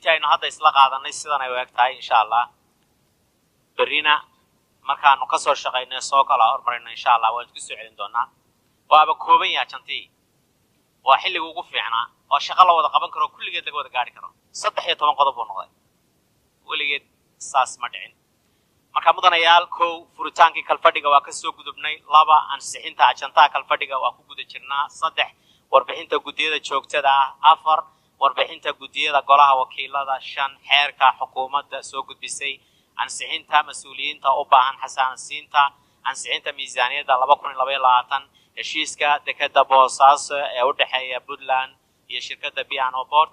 intii aynu hadda isla qaadanay sidan ay u eg tahay insha allah berrina markaanu ka soo shaqayno soo kala hormarino insha allah waan isku soo celin doonaa waaba kooban yaha jantii waa xilliga ugu fiicnaa oo shaqo la wada qaban karo kulligeed laga wada gaari karo saddex iyo toban qodob buu noqday weligeed saas ma dhicin marka mudanayaal kow furitaankii kalfadhiga waa ka soo gudubnay laba ansixinta ajantaha kalfadhiga waa ku guda jirnaa saddex warbixinta guddiyada joogtada ah afar warbixinta guddiyada golaha wakiilada shan xeerka xukuumadda soo gudbisay ansixinta mas-uuliyiinta u baahan xasaansiinta ansixinta miisaaniyadda laba kun iyo labaiyo labaatan heshiiska dekeda boosaaso ee u dhexeeya puntland iyo shirkadda piano port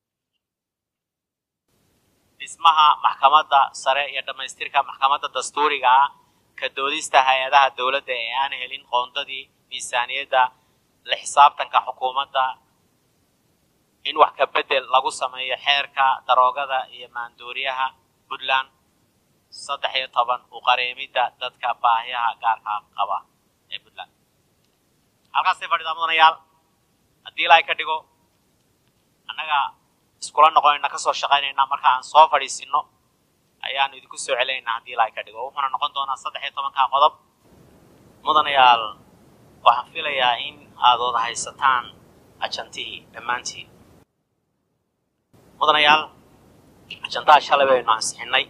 dhismaha maxkamadda sare iyo dhammaystirka maxkamadda dastuuriga ah ka doodista hay-adaha dowladda ee aan helin qoondadii miisaaniyadda la xisaabtanka xukuumadda in wax ka bedel lagu sameeyo xeerka daroogada iyo maandooriyaha puntland saddex iyo toban u qareemidda dadka baahiyaha gaarka qaba ee puntland halkaasay fadhidaa mudanayaal haddii ilaahay ka dhigo annaga iskula noqonayna ka soo shaqaynayna marka aan soo fadhiisino ayaanu idinku soo celinaynaa haddii ilaahay ka dhigo wuxuuna noqon doonaa saddex iyo tobanka qodob mudanayaal waxaan filayaa in aad wada haysataan ajantihii dhammaantiin mudanayaal ajantaha shalay baynu ansixinay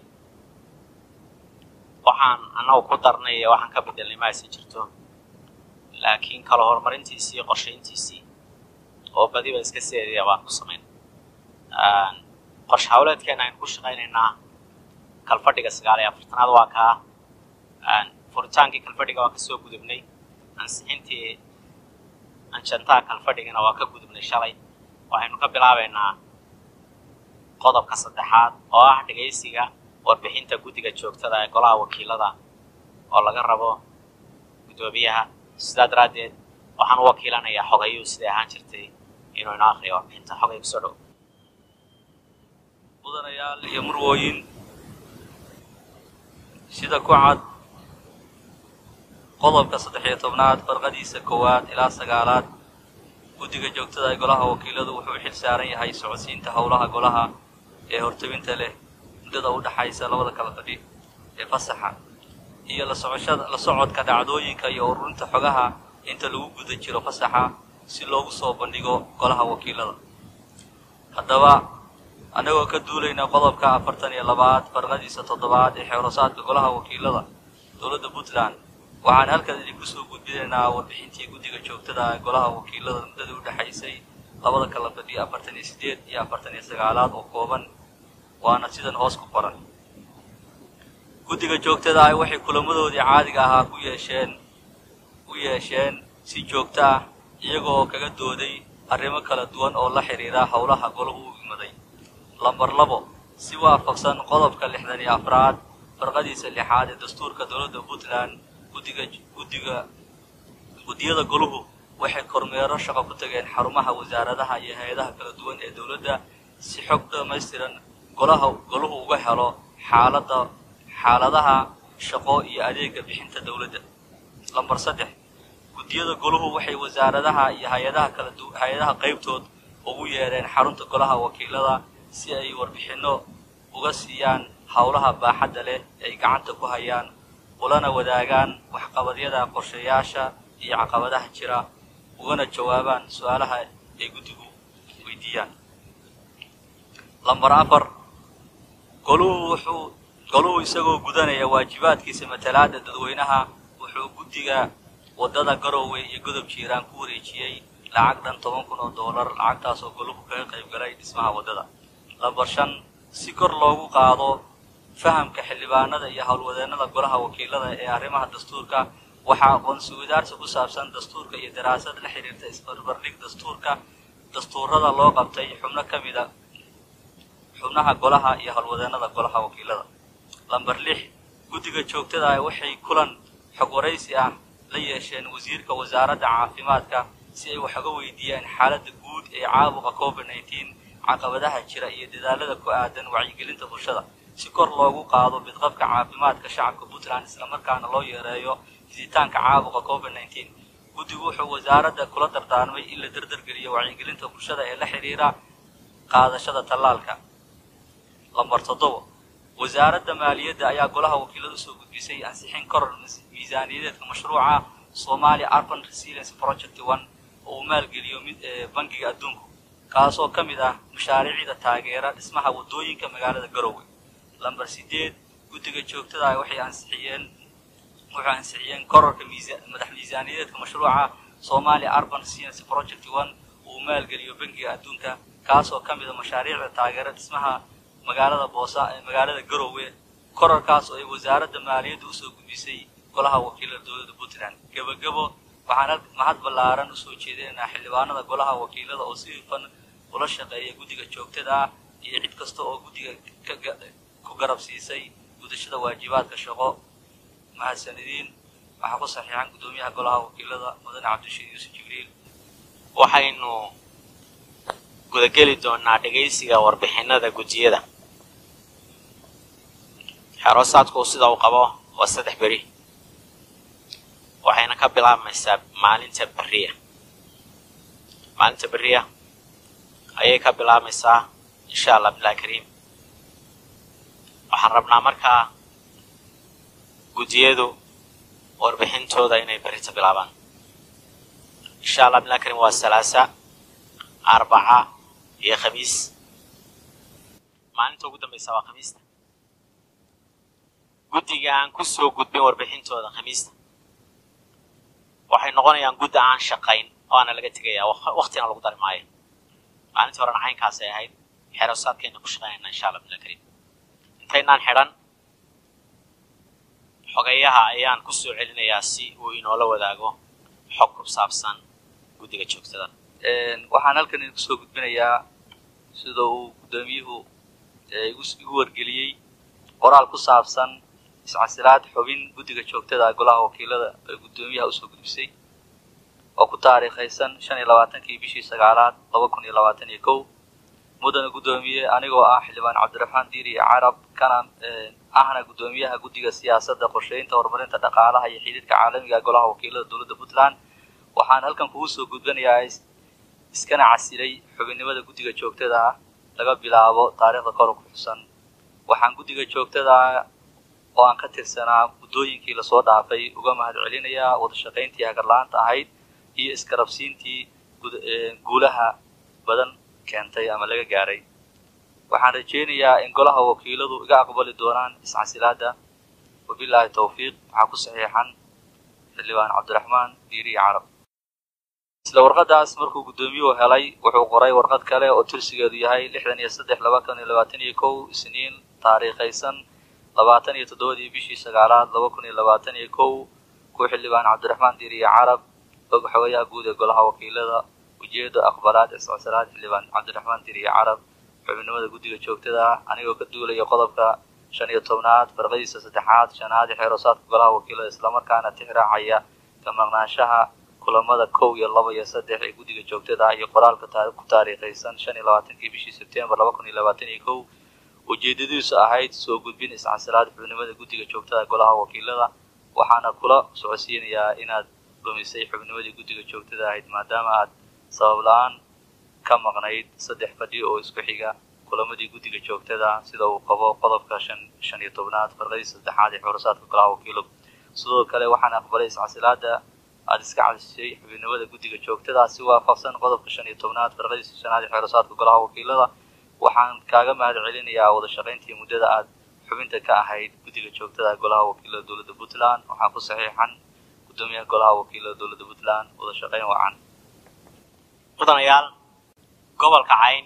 waxaan annagu ku darnay ee waxaan ka bedelnay ma aysan jirto laakiin kala horumarintiisii iyo qorshayntiisii oo badiba iska seedaya baan ku samayn qorshe hawleedkeena aynu ku shaqaynaynaa kalfadhiga sagaal iyo afartanaad waa kaa furitaankii kalfadhiga waa ka soo gudubnay ansixintii anjantaha kalfadhigana waa ka gudubnay shalay waxaynu ka bilaabaynaa qodobka saddexaad oo ah dhegaysiga warbixinta guddiga joogtada ee golaha wakiilada oo laga rabo guddoomiyaha sidaa daraaddeed waxaan u wakiilanayaa xogayuu siday ahaan jirtay inuu inoo akriyo warbixinta xogay kusoo dhow mudanayaal iyo murwooyin sida ku cad qodobka saddex iyo tobnaad farqadiisa koowaad ilaa sagaalaad guddiga joogtada ee golaha wakiiladu wuxuu xil saaran yahay socodsiinta howlaha golaha ee hortebinta leh muddada u dhaxaysa labada kala fadhi ee fasaxa iyo la socoshada la socodka dhacdooyinka iyo ururinta xogaha inta lagu guda jiro fasaxa si loogu soo bandhigo golaha wakiilada haddaba annagoo ka duulayna qodobka afartan iyo labaad farqadiisa toddobaad ee xeerosaadka golaha wakiilada dowladda puntland waxaan halkan idinku soo gudbinaynaa warbixintii guddiga joogtada ee golaha wakiilada muddadii u dhexaysay labada kala fadhi afartan iyo siddeed iyo afartan iyo sagaalaad oo kooban waana sidan hoos ku qoran guddiga joogtada ah waxay kulamadoodii caadiga ahaa ku yeesheen u yeesheen si joogto ah iyagoo kaga dooday arrimo kala duwan oo la xidhiira howlaha golahu u imaday lambar labo si waafaqsan qodobka lixdan iyo afraad farqadiisa lixaad ee dastuurka dowladda puntland guddiga guddiga guddiyada goluhu waxay kormeero shaqo ku tageen xarumaha wasaaradaha iyo hay-adaha kala duwan ee dowladda si xog dhammaystiran golaha goluhu uga helo xaaladda xaaladaha shaqo iyo adeega bixinta dowladda lambar saddex guddiyada goluhu waxay wasaaradaha iyo hay-adaha kala du hay-adaha qaybtood ugu yeedheen xarunta golaha wakiilada si ay warbixinno uga siiyaan howlaha baaxadda leh ay gacanta ku hayaan ulana wadaagaan waxqabadyada qorshayaasha iyo caqabadaha jira ugana jawaabaan su-aalaha ay guddigu weydiiyaan lambar afar goluhu wuxuu goluhu isagoo gudanaya waajibaadkiisa matalaadda dadweynaha wuxuu guddiga waddada garoowe iyo godob jiiraan ku wareejiyey lacag dhan toban kun oo doolar lacagtaas oo goluhu kaga qayb galay dhismaha waddada lambar shan si kor loogu qaado fahamka xildhibaanada iyo howlwadeennada golaha wakiilada ee arrimaha dastuurka waxaa aqoonsi wadaarsi ku saabsan dastuurka iyo daraasad la xidhiirta isbarbardhig dastuurka dastuurada loo qabtay xubno ka mida xubnaha golaha iyo howlwadeennada golaha wakiilada lambar lix guddiga joogtada ah waxay kulan xog waraysi ah la yeesheen wasiirka wasaaradda caafimaadka si ay wax uga weydiiyaan xaaladda guud ee caabuqa covid nneteen caqabadaha jira iyo dadaalada ku aadan wacyigelinta bulshada si kor loogu qaado bidqabka caafimaadka shacabka puntland islamarkaana loo yareeyo fiditaanka caabuqa covid nneteen guddigu wuxuu wasaaradda kula dardaarmay in la dardargeliyo wacyigelinta bulshada ee la xidhiira qaadashada tallaalka lambar toddoba wasaaradda maaliyadda ayaa golaha wakiilada usoo gudbisay ansixin koror miisaaniyadeedka mashruuca somalia urban resilience project one oo uu maalgeliyo mid bangiga adduunku kaasoo ka mid ah mashaariicda taageera dhismaha waddooyinka magaalada garowe lambar sideed guddiga joogtada ah waxay ansixiyeen waxay ansixiyeen kororka madax miisaaniyadeedka mashruuca somalia urban resilience project one oo uu maalgeliyo bangiga adduunka kaasoo ka mid a mashaariicda taageera dhismaha magaalada boosa magaalada garowe korarkaas oo ay wasaaradda maaliyadda usoo gudbisay golaha wakiilada dowladda puntland gebagabo waxaan mahad ballaaran usoo jeedinaynaa xildhibaanada golaha wakiilada oo si hufan ula shaqeeya guddiga joogtada ah iyo cid kasta oo guddiga ku garab siisay gudashada waajibaadka shaqo mahadsanidin waxaa ku saxiixan guddoomiyaha golaha wakiilada mudane cabdishiid yuusuf jibriil waxaynu gudageli doonaa dhegaysiga warbixinada gudiyada xeroosaadku sida uu qabo waa saddex beri waxayna ka bilaabmaysaa maalinta beriya maalinta beriya ayay ka bilaabmaysaa insha allah bilahi kariim waxaan rabnaa markaa gudiyadu warbixintooda inay berita bilaabaan insha allah bilahi kariim waa salaasa arbaca iyo khamiis maalinta ugu dambaysa waa khamiista guddiga aan ku soo gudbin warbixintooda khamiista waxay noqonayaan guddi aan shaqayn oo aana laga tegayaa waktina lagu dari maayo maalintii horena caynkaasay ahayd xerosaadkayna ku shaqaynayna insha allah bilah kariim intaynaan xidhan xogayaha ayaan ku soo celinayaa si uu inoola wadaago xog ku saabsan guddiga joogtada waxaan halkan idinku soo gudbinayaa sida uu guddoomiyuhu igu wargeliyey qoraal ku saabsan iscasilaad xubin guddiga joogtada golaha wakiilada ee guddoomiyaha usoo gudbisay oo ku taariikhaysan shan iyo labaatankii bishii sagaalaad laba kun iyo labaatan iyo kow mudana guddoomiye anigoo ah xildhibaan cabdiraxmaan diiri carab kana ahna guddoomiyaha guddiga siyaasadda qorsheynta horumarinta dhaqaalaha iyo xidhiidhka caalamiga golaha wakiilada dowladda puntland waxaan halkan kugu soo gudbinayaa iskana casilay xubinnimada guddiga joogtada ah laga bilaabo taariikhda kor ku xusan waxaan guddiga joogtada oo aan ka tirsanaa muddooyinkii lasoo dhaafay uga mahad celinayaa wada shaqayntii hagarla-aanta ahayd iyo iskarabsiintii guulaha badan keentay ama laga gaaray waxaan rajaynayaa in golaha wakiiladu iga aqbali doonaan iscasilaadda wabilaahi tawfiiq waxaa ku saxiixan xildhibaan cabdiraxmaan diiri carab isla warqadaas markuu guddoomiyuhu helay wuxuu qoray warqad kale oo tirsigeedu yahay lixdan iyo saddex laba kun iyo labaatan iyo kow isniin taariikhaysan labaatan iyo toddobadii bishii sagaalaad laba kun iyo labaatan iyo kow ku xildhibaan cabdiraxmaan diiriye carab og xogayaha guud ee golaha wakiilada ujeeda aqbalaad iscosalaad xildhibaan cabdiraxmaan diiriye carab xubinimada guddiga joogtada ah anigoo ka duulaya qodobka shan iyo tobnaad farqadiisa saddexaad shanaad ee xeeroosaadka golaha wakiilada islamarkaana tixraacaya ka maqnaanshaha kulamada kow iyo laba iyo saddex ee guddiga joogtada ah iyo qoraalka ku taariikhaysan shan iyo labaatankii bishii sebtembar laba kun iyo labaatan iyo kow ujeedadiisu ahayd soo gudbin iscasilaad xubnimada guddiga joogtada golaha wakiilada waxaana kula socodsiinayaa inaad dhumisay xubnimadii guddiga joogtada ahayd maadaama aad sabab la-aan ka maqnayd saddex fadhi oo isku xiga kulamadii guddiga joogtada sida uu qabo qodobka shan shan iyo tobnaad farqadii saddexaad ee xorosaadka golaha wakiiladu sidoo kale waxaan aqbalay iscasilaada aada iska cadisay xubinimada guddiga joogtada si waafaqsan qodobka shan iyo tobnaad farqadiisa shanaad ee xeerasaadka golaha wakiilada waxaan kaaga mahad celinayaa wada shaqayntii muddada aad xubinta ka ahayd guddiga joogtada golaha wakiilada dowladda puntland waxaa ku saxiixan guddoomiyaha golaha wakiilada dowladda puntland wada shaqayn wacan mudanayaal gobolka cayn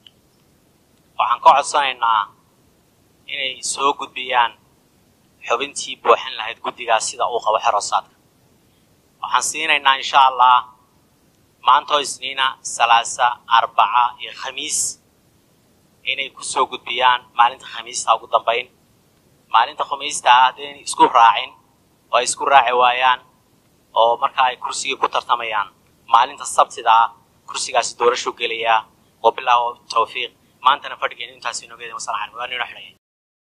waxaan ka codsanaynaa inay soo gudbiyaan xubintii buuxin lahayd guddigaas sida uu qabo xerosaadka waxaan siinaynaa insha allah maantoo isniina salaasa arbaca iyo khamiis inay ku soo gudbiyaan maalinta khamiista ugu dambayn maalinta khamiista ah haddayn isku raacin oo ay isku raaci waayaan oo marka ay kursigii ku tartamayaan maalinta sabtida ah kursigaasi doorashu gelayaa wabilaahi tawfiiq maantana fadhigeenu intaas inoogeeda wasalaam calaykum waa nino xidhaya